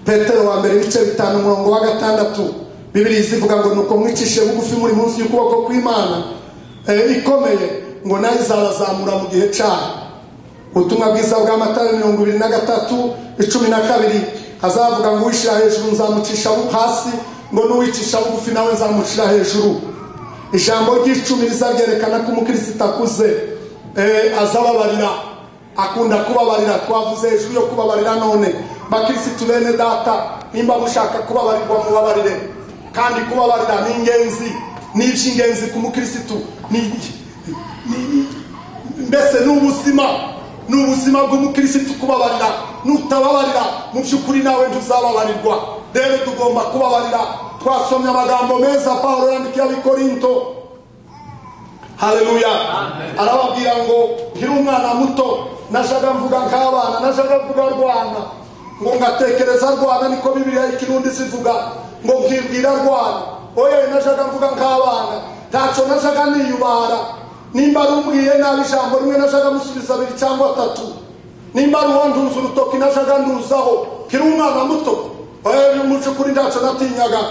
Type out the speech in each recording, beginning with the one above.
petero wa mbere ibice bitanu umurongo wa gatandatu bibiri zivuga ngo nuko mwicishe bugufi muri munsi y'ukuboko kw'imana eh, ikomeye ngo nayo izabazamura mu gihe cyayo ubutumwa bwiza bwa matayo mirongo ibiri na gatatu icumi na kabiri hazavuga ngo uwishyira hejuru nzamucisha bu- hasi ngo n'uwicisha bugufi nawe nzamucira hejuru ijambo ry'icumi rizaryerekana ko umukristo akuze eh, azababarira akunda kubabarira twavuze hejuru yo kubabarira none bakirisitu bene data nimba mushaka kubabarirwa mubabarire kandi kubabarira ni ingenzi ni iby'ingenzi ku mukirisitu ni mbese ni ubuzima ni ubuzima bw'umukirisitu kubabarira nutababarira mu by'ukuri nawe ntuzababarirwa rero tugomba kubabarira twasomye amagambo meza pawulo yandikiye abikorinto haleluya arababwira ngo nkiri umwana muto najyaga mvuga nk'abana najyaga mvuga rwana ngo ngatekereza rwana niko bibiriya ikirundi zivuga ngo nkibwira rwana oye najyaga mvuga nk'abana ntacyo najyaga niyubara nimba rumbwiye nabi ijambo rimwe najyaga musubiza abiri cyangwa atatu nimba ari uwandunze urutoki najyaga nduzaho nkiri umwana muto oye uyu muco kuri ntacyo natinyaga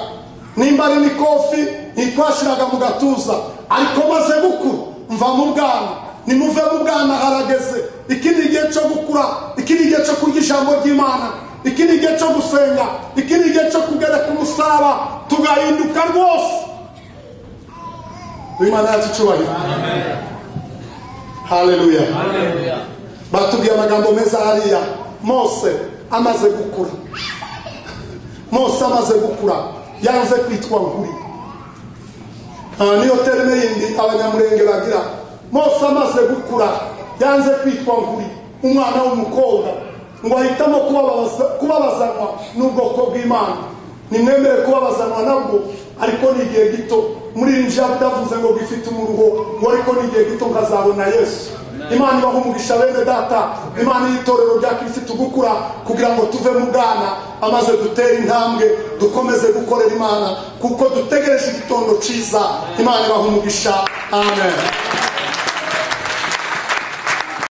nimba ari mikofi ntitwashiraga mu gatuza ariko maze gukura mva mu bwana nimuve mu bwana harageze iki ni igihe cyo gukura iki ni igihe cyo kurya ijambo ry'imana iki ni igihe cyo gusenga iki ni igihe cyo kugereka umusaraba tugahinduka rwose imana yacu icyubahiro haleluya batubwiye amagambo meza hariya mose amaze gukura mose amaze gukura yanze kwitwa nkuri Aha niyo terime yindi abanyamurenge bagira mose amaze gukura yanze kwitwa nkuri umwana w'umukobwa ngo ahitamo kubabaza- kubabazanwa n'ubwoko bw'imana nimwemere kubabazanwa nabwo ariko ni igihe gito muririnjiye atavuze ngo bifite umuruho ngo ariko ni igihe gito nkazabona yesu imana ibaha umugisha bene data imana y'itorero rya kirisitu gukura kugira ngo tuve mu bwana amaze dutera intambwe dukomeze gukorera imana kuko dutegereje igitondo cyiza imana ibaha umugisha amen